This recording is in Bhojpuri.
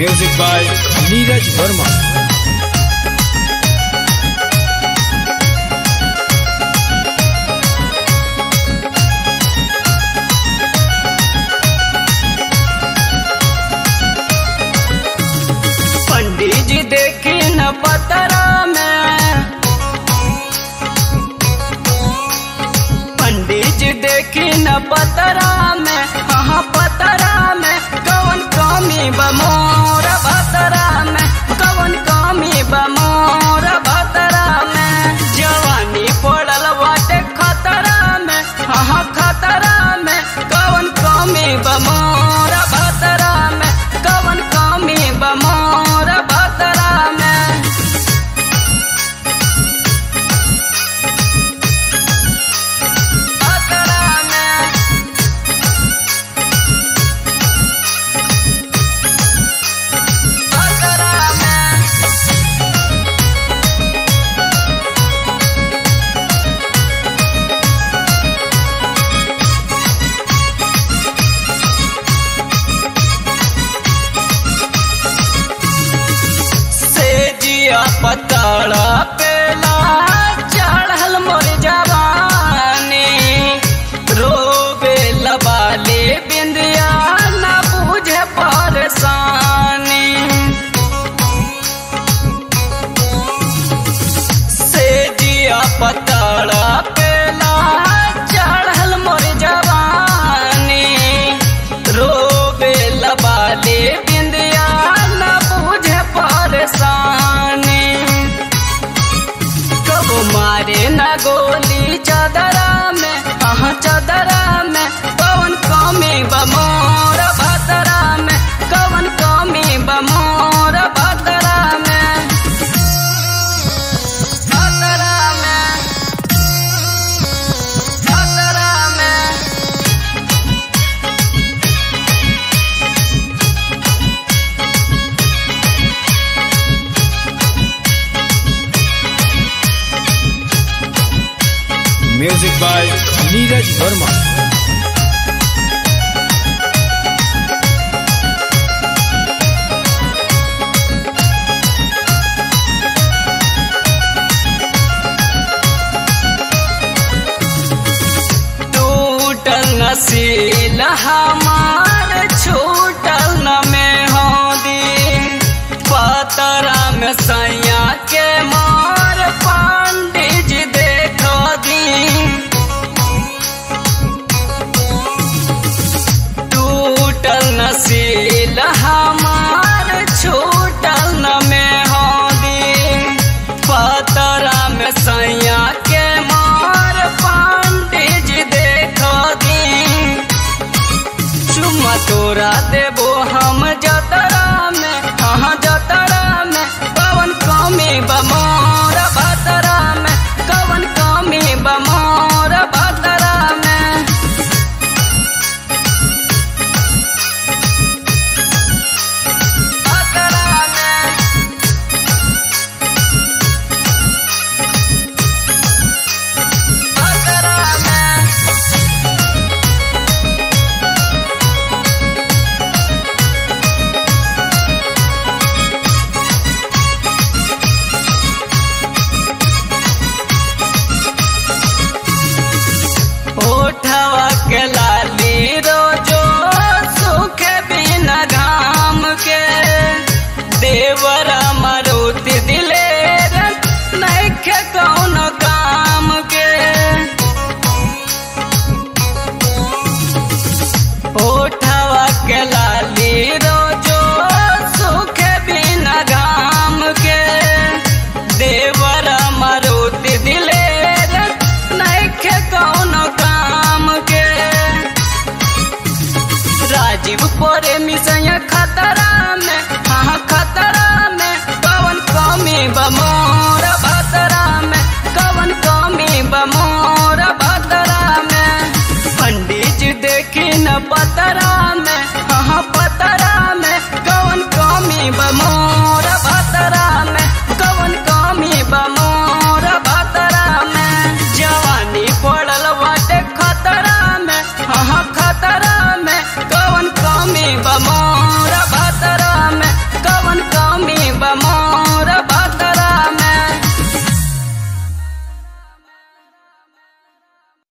Music by Neeraj Verma. पंडित जी देखी न पतरा में पंडित जी देखी न पतरा में हाँ पतरा में कौन कमी बमोर भतरा में कौन कमी बमोर भतरा में जवानी पड़ल बाटे खतरा में हाँ खतरा में कौन कमी बमोर भतरा में कौन कमी बमोर भतरा में भतरा में भतरा में से जिया पतला पेला चढ़ल मोर जवानी रोबे लबाले बिंदिया न बुझे परेशानी से जिया पतला पेला चढ़ल मोर जवानी रोबे लबाले बिंदिया न बुझे परेशानी कब मारे न गोली चदरा में अहाँ चदरा में कौन कमी बमोर भतरा में कौन कमी बमोर भतरा में भतरा में भतरा में Music by Neeraj Verma. टूटल नसील हमार छूटल न में हो दी पतरा में सैया के मार पंडित जी देखो दी टूटल नसील हमार छूटल न में हो दी पतरा में सैया के मार पंडित जी देखो दी चुम्मा तोरा देबो हम जतरा में हाँ जतरा में कवन कमी बमोर भतरा में कवन कमी बमोर भतरा में भतरा में भतरा में ओठवा के लाली रोजो सुखे बिना घाम के देवरा मारुति दिलेर नैखे कौन काम के ओठवा के लाली रोजो सुखे बिना घाम के देवरा मारुति दिलेर नैखे कौन काम के राजीव पोरे मिसया खतरा में हाँ खतरा में कौन कमी बमोर भतरा